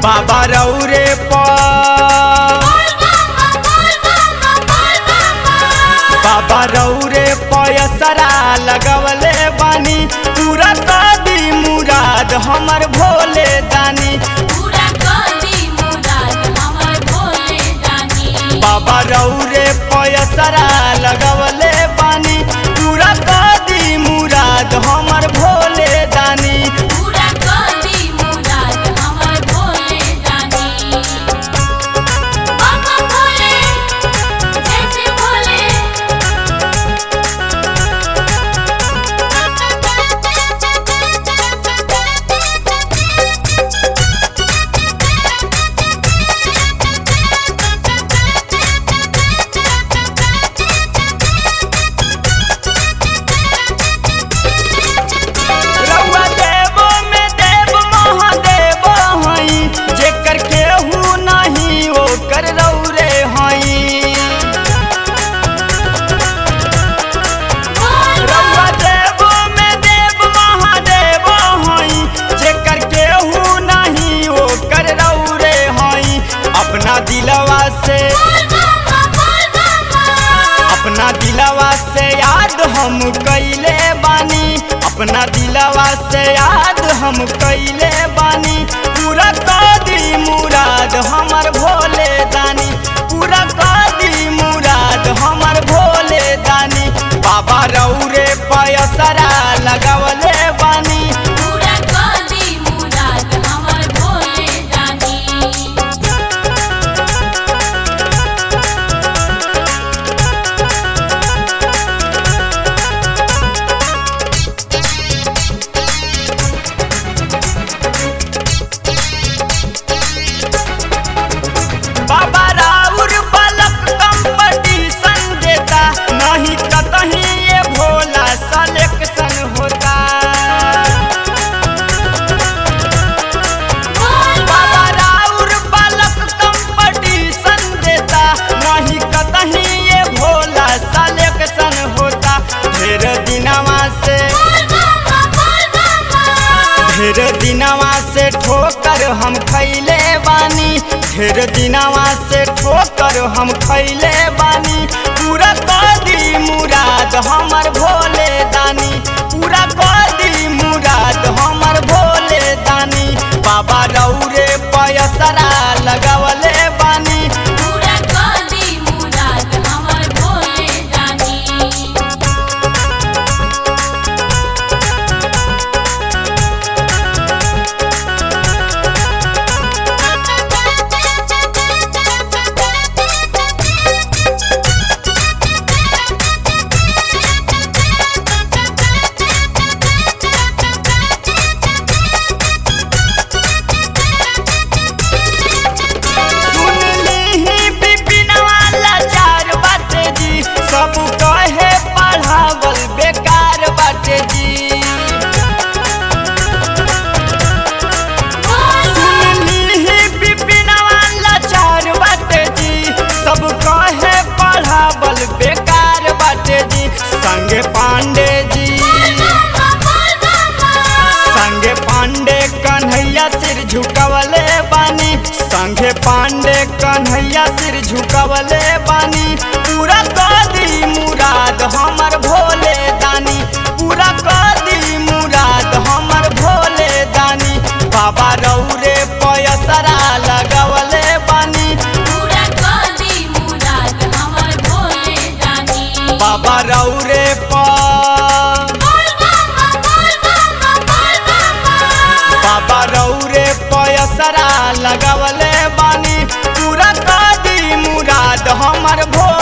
बाबा रौरे पर बाबा रौरे पयसरा लगवले बानी पूरा कदी मुराद हमर भोले दानी बाबा रौरे पयसरा लगवले बानी पूरा कदी मुराद हमर भोले दानी रउआ देवो में देव महादेव हई जेकर केहू नहीं ओकर रौरे हई रउआ देवो में देव महादेव हई जेकर केहू नहीं ओकर रौरे हई अपना दिलवा से अपना दिलवा से याद हम कैले बानी अपना दिलवा से याद हम कैले बानी पूरा कदी मुराद हमर भोले दानी पूरा कदी मुराद हमर भोले दानी बाबा रौरे पयसरा लगवले बानी बाबा राउर बालक कंपटीशन देता नहीं कतही ये भोला सलेक्शन होता बाबा राउर बालक कंपटीशन देता नहीं कतही ये भोला सलेक्शन होता ढेर दिनवा से ढेर दिनवा से ठोकर हम खैले बानी ढेर दिनवा से ठोकर हम खैले बानी पूरा कदी मुराद हमर भोले दानी पूरा कदी मुराद हमर भोले दानी बाबा रौरे पयसरा लगवले बानी सुन लीही बिपिनवा लाचार बाटे जी सब कहे पढ़ावल बेकार बाटे जी सुन लीही बिपिनवा लाचार बाटे जी सब कहे पढ़ावल बेकार बाटे जी संगे पांडे जी संगे पांडे कन्हैया सिर झुकवले बानी संगे पांडे कन्हैया सिर झुकवले बानी पूरा कदी मुराद हमर भोले दानी पूरा कदी मुराद हमर भोले दानी बाबा रौरे पयसरा लगवले बानी बाबा रौरे पर बाबा रौरे पयसरा लगवले बानी पूरा कदी मुराद हमर भोले